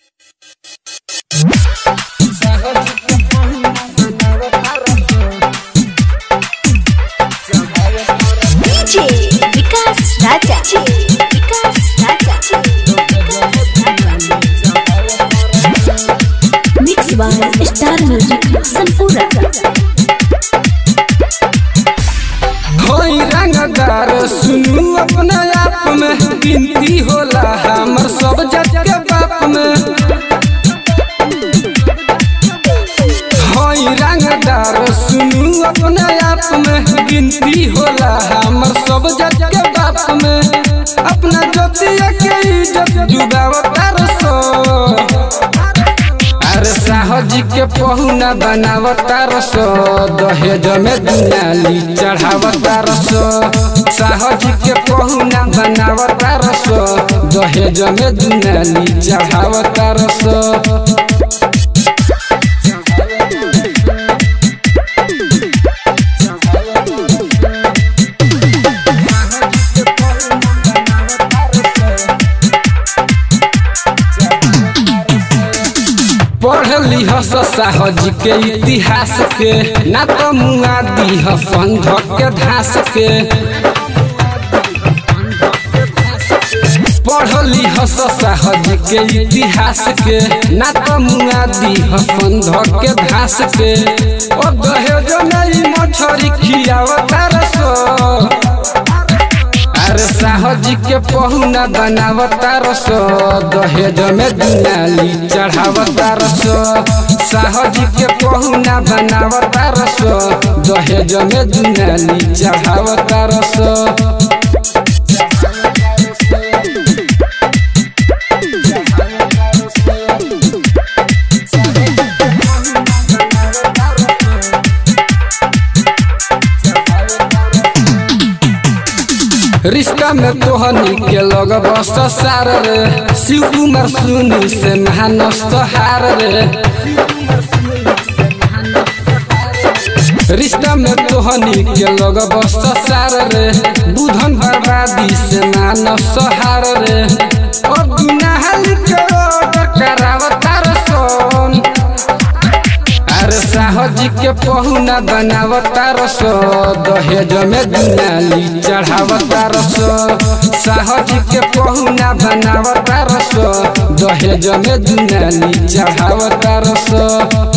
DJ Vikas Raja Vikas Raja mix by star music संपूर्ण होई रंगदार सुनू अपने आप में गिनती होला हमर सब जग के बाप में होई रंगदार सुनू अपने आप में गिनती होला हमर सब जग के बाप में अपना जोतिया के इज्जत डुबावतार सो अरे साहजी के पहुना बनावता रसो दहेज में दुनाली चढ़ावता रसो साहजी के पहुना बनावता रसो दहेज में दुनाली चढ़ावता रसो पढ़ली हस साहजी के इतिहास के ना तो मुआ दी संघ के धास के पढ़ली हस साहजी के इतिहास के ना तो मुआ दी संघ के धास के ओ दहेज नहीं मछरी खियावता रसो अरे साहजी के पहुना बनावता रसो दहेज में दुनाली चढ़ावता रसो साहजी के पहुना बनावता रसो दहेज में दुनाली चढ़ावता रसो रिश्ता में तोहनी के लग बस सार रे शिव कुमार सुनी से महानस्त हार रे रिश्ता में तोहनी के लग बस सार रे बुधन बर्बादी से मानस हार रे और गुनाह के ऑर्डर करावता रसोन अरे साहजी के पहुना बनावता रसो दहेज में दुनाली चढ़ावता रसो साहजी के पहुना बनावता रसो दहेज में दुनाली चढ़ावता रसो